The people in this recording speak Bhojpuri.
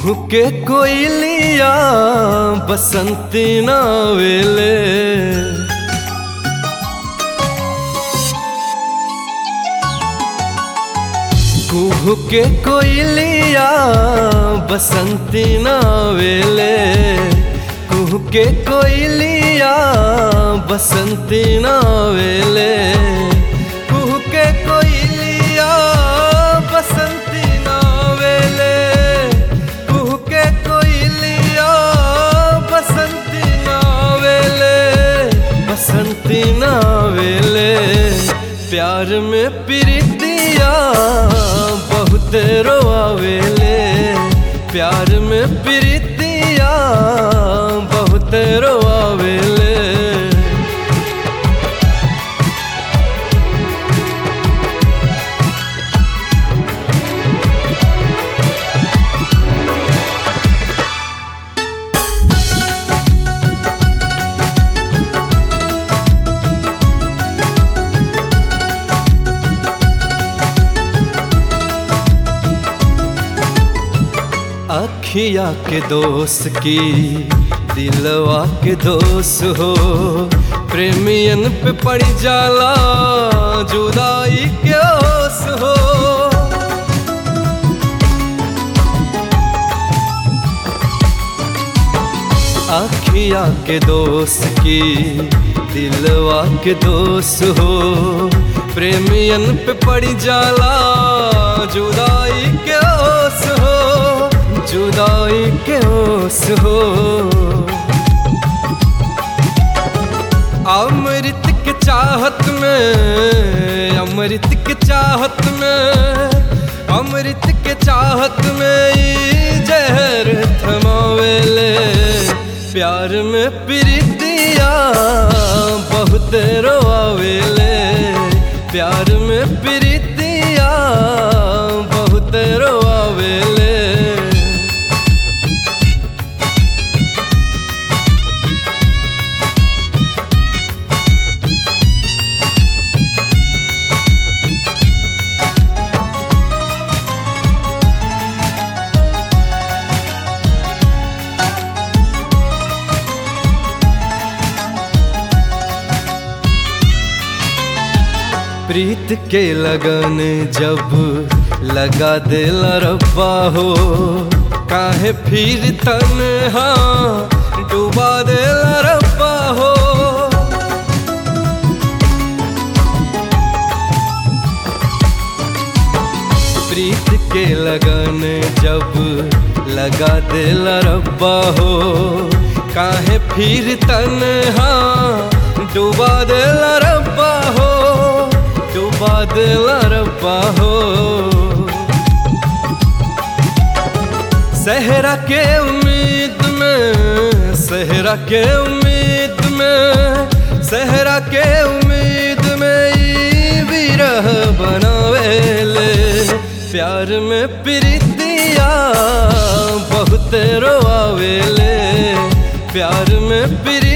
कुहू के कोयलिया बसंती नावेले कुहू के कोयलिया बसंती नावेले कुहू के कोयलिया बसंती नावेले कुहू के कोयलिया बसंती नावेले कुहू के कोयलिया बसंती नावेले बसंती नावेले प्यार में प्रीतिया बहुत रोआवेले प्यार में प्रीतिया बहुत रोआवेले अखिया के दोस्त की दिलवा के दोस्त हो प्रेमियन पे पड़ जाला जुदाई के ओस हो अखिया के दोस्त की दिलवा के दोस्त हो प्रेमियन पे पड़ जाला जुदाई के ओस हो जुदाई के ओस हो अमृत के चाहत में अमृत के चाहत में अमृत के चाहत में ई जहर थमावेले प्यार में प्रीतिया बहुत रोआवेले प्यार में प्रीतिया बहुत रोआवेले प्रीत के लगन जब लगा दिल रब्बा हो काहे फिर तन्हा डुबा दिल रब्बा हो प्रीत के लगन जब लगा दिल रब्बा हो काहे फिर तन्हा डुबा दिल रब्बा हो डुबा दिल रब्बा हो सहरा के उम्मीद में सहरा के उम्मीद में सहरा के उम्मीद में ई विरह बनावेले प्यार में प्रीतिया बहुत रोआवेले प्यार में प्री